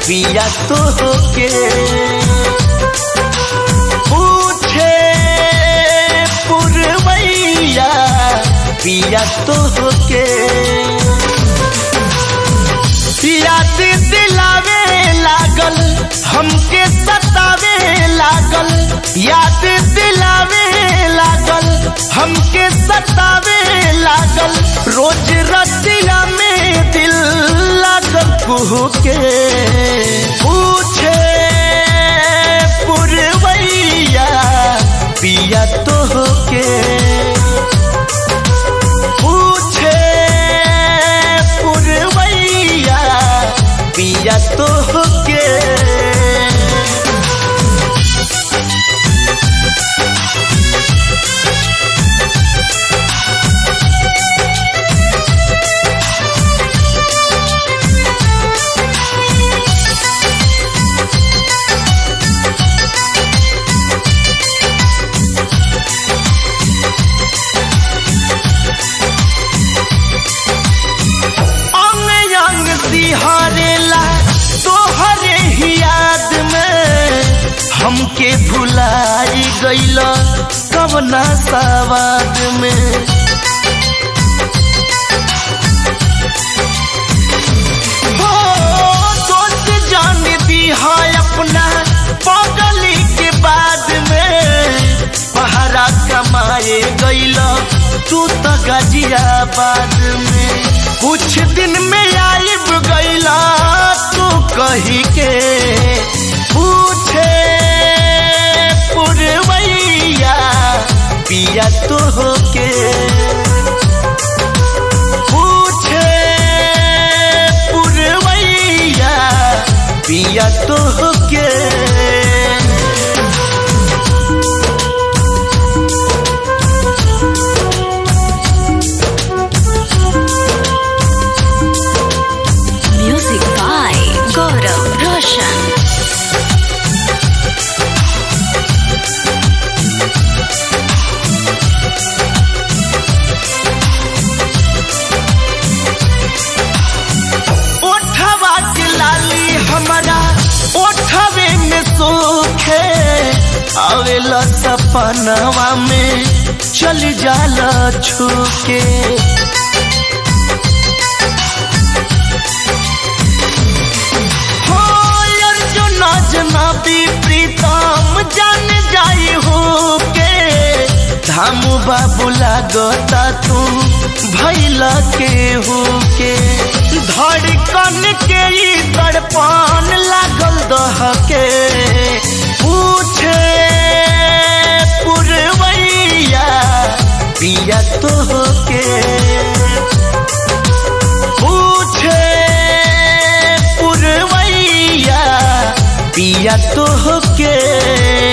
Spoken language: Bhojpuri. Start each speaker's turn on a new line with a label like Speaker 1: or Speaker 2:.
Speaker 1: पिया तो के पूछे पुरवैया पिया तो के याद दिलावे लागल हमके सतावे लागल याद दिलावे लागल हमके सतावे लागल रोज रतिया में दिल लागल कुहू के पूछे पुरवैया पिया तो के पूछे पुरवैया पिया तो के अंग अंग सिहरेला तोहरे ही याद में हमके भुलाई गईल कवना सवाद में हो दोस्त जान दी है अपना पगली के बाद में पहरा कमाए गईल तू तो गाजियाबाद में कुछ दिन में आइब गईला तू कही के पूछे पुरवैया पिया तो के पूछे पुरवैया पिया तो के
Speaker 2: Music by Gaurav Roshan.
Speaker 1: ओठवा के लाली हमारा ओठवे में सोखे आवेला सपनवा में चल जाला छूके हो अर्जुन जनाबी प्रीतम जान जाई हो के धामू बाबू लागता तू भैला के हो के धड़कन के ई तड़पन लागल दह के पूछे पुरवैया पिया तो के पूछे पुरवैया पिया तो के